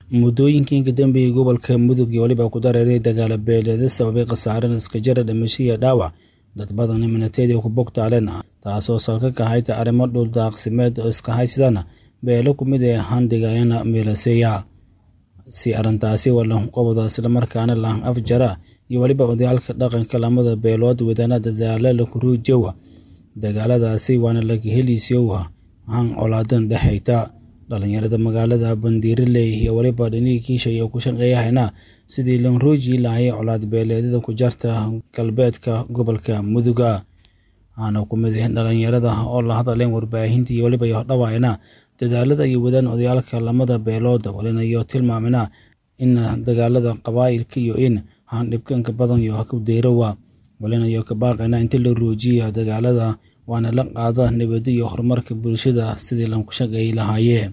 muddooyinkii ka dambeeyey gobolka mudug iyo weliba ku dareeray dagaalo beeleeda sababay khasaaren iskajara dhimasho iyo dhaawac dad badan iminateedii ku bogtaaleen taasoo salka ka hayta arrimo dhuldaaqsimeed oo iska haysadana beelo ku mid ee handigayana meelaseeya si arrintaasi walanqobda islamarkaana lahan afjara iyo weliba odayaalka dhaqanka lamada beelood wadana dadaala lakuruujowa dagaaladaasi waana laga heliisyowa han colaadan dhexayta dhalinyarada magaalada bandiiraley iyo weliba dhinihii kiisha iyo ku shaqeeyahayna sidii lanruuji laayay colaad beeleedyada ku jarta galbeedka gobolka muduga waxaana ku mid ah dhalinyarada oo la hadleen warbaahinta iyo weliba yodhawaayna dadaalada iyo wadaan odayaalka lamada beelood walina iyo tilmaamina in dagaalada qabaa'ilka iyo in han dhibkanka badan iyo ku deyrowa walina iyo ka baaqayna inta la ruujiya dagaalada waana la qaada nabadda iyo horumarka bulshada sidii lanku shaqeeyi lahaayeen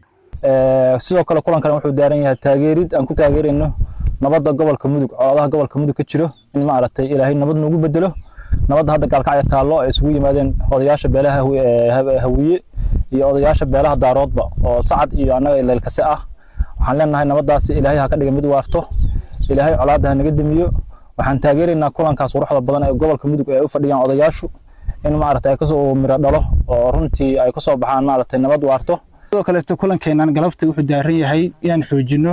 sidoo kale kulankan wuxuu daaran yahay taageerid aan ku taageerayno nabadda gobolka mudug colaadaha gobolka mudug ka jiro in maaragtay ilaahay nabad noogu bedelo nabadda hadda gaalkacya taallo ay isugu yimaadeen odayaasha beelaha hawiye iyo odayaasha beelaha daaroodba oo sacad iyo annaga leelkase ah waxaan leenahay nabaddaasi ilaahay ha ka dhiga mid waarto ilaahay colaadda ha naga demiyo waxaan taageeraynaa kulankaas quruxda badan ee gobolka mudug ee ay u fadhiyaan odayaashu in maaragtay ay kasoo miro dhalo oo runtii ay kasoo baxaan maaragtay nabad waarto sidoo kaleeto kulankeenan galabta wuxuu daaran yahay inaan xoojino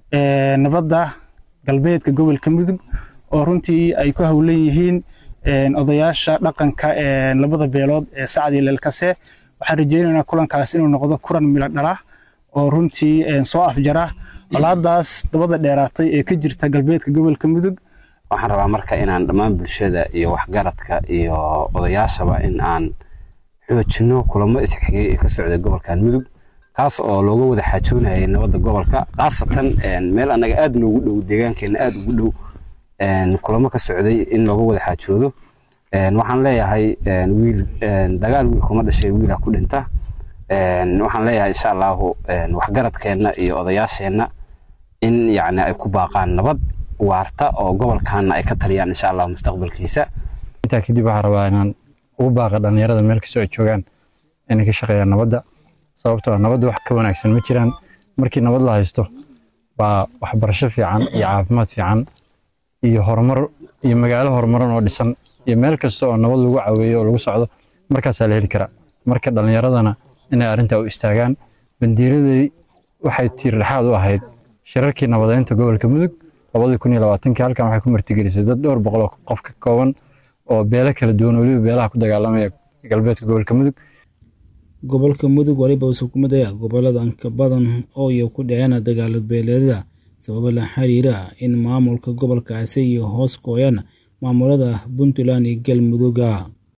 nabadda galbeedka gobolka mudug oo runtii ay ku howlan yihiin odayaasha dhaqanka labada beelood ee sacad iyo leelkase waxaan rajaynaynaa kulankaas inuu noqdo kulan milo dhala oo runtii soo afjara colaadaas dabada dheeraatay ee ka jirta galbeedka gobolka mudug waxaan rabaa marka inaan dhammaan bulshada iyo waxgaradka iyo odayaashaba in aan xoojino kulamo isxigay ee ka socda gobolkan mudug kaas oo looga wada xaajoonayay nabadda gobolka khaasatan meel annaga aad noogu dhow deegaankeenna aad ugu dhow kulamo ka socday in looga wada xaajoodo waxaan leeyahay wiil dagaal wiil kuma dhashay wiilaa ku dhinta waxaan leeyahay insha allahu waxgaradkeenna iyo odayaasheenna in yacni ay ku baaqaan nabad waarta oo gobolkaana ay ka taliyaan insha allah mustaqbalkiisa intaa kadib waxaan rabaa inaan ugu baaqa dhallinyarada meel kastoo ay joogaan inay ka shaqeeyaan nabadda sababtoo nabadda wax ka wanaagsan ma jiraan markii nabad la haysto baa waxbarasho fiican iyo caafimaad fiican iyo horumar iyo magaalo horumaran oo dhisan iyo meel kasta oo nabad lagu caweeyo oo lagu socdo markaasaa la heli karaa marka dhallinyaradana inay arrintaa u istaagaan bandiiradii waxay tiir dhexaad u ahayd shirarkii nabadeynta gobolka mudug labadii kun iyo labaatankii halkan waxay ku martigelisay dad dhowr boqol oo qof ka kooban oo beelo kala duwan weliba beelaha ku dagaalamaya galbeedka gobolka mudug gobolka mudug waliba uu xukumad ah gobolada inka badan oo iyo ku dhaceen dagaalo beeleedada sababo la xiriira in maamulka gobolkaasi iyo hoos kooyaan maamulada puntland iyo galmuduga